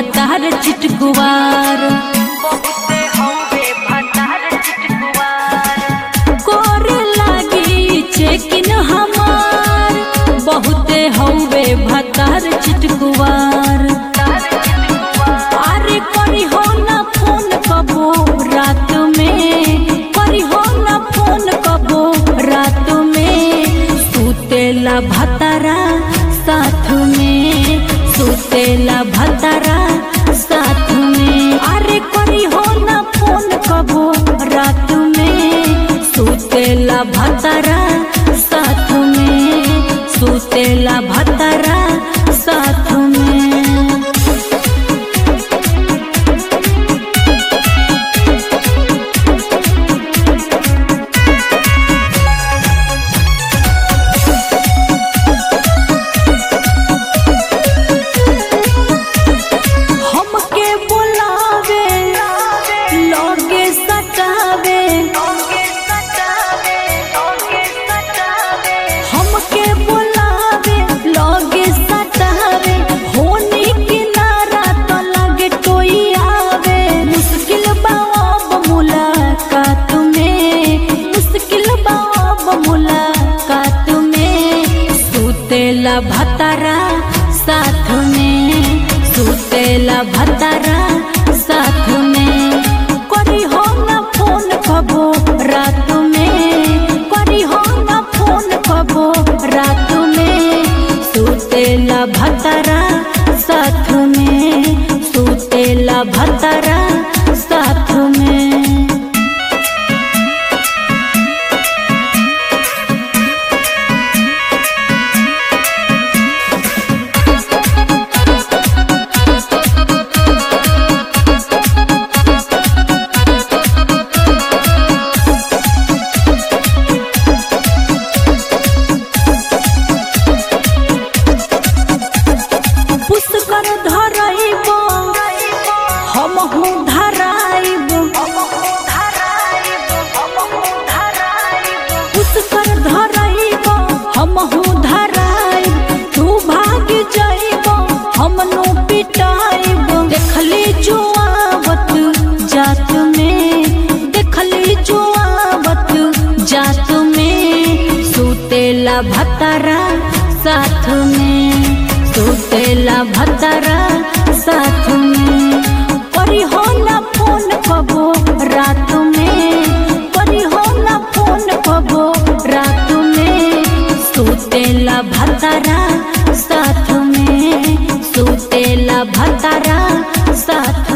भतार चिटकुवार बहुते हवे भतार चिटकुआर करे लागी चेकिन हमार बहुते हौवे भतार चिटकुवार तार चिटकुआर अरे करी हो ना फोन कबो रात में करी हो ना फोन कबो रात में सुतेला भतारा साथ में सुतेला भतारा साथ में अरे करी हो ना फोन कबो रात में सुतेला भतारा साथ में सुतेला भतारा साथ में हमके बुलावे लगे सटावे ओके सटावे ओके सटावे हमके बुलावे लगे सटावे होनी किनारा तो लगे कोई आवे मुश्किल बाब मुलाकात में मुश्किल बाब मुलाकात में सुतेला भतारा साथ में सुतेला भतारा साथ में करी हो ना फोन कबो रात में करी हो ना फोन कबो रात में सुतेला भतारा साथ में सुतेला भतारा साथ में पुष्कर धरइब हमहू धराइब पुष्कर धरइब हमहू धराइब तू भाग जाइब हमनू पिटाइब देखली जो आवत जात में देखली जो आवत जात में सुतेला भतारा साथ में सुतेला भतारा साथ में करी हो ना फोन कबो रात में करी हो ना फोन कबो रात में सुतेला भतारा साथ में सुतेला भतारा साथ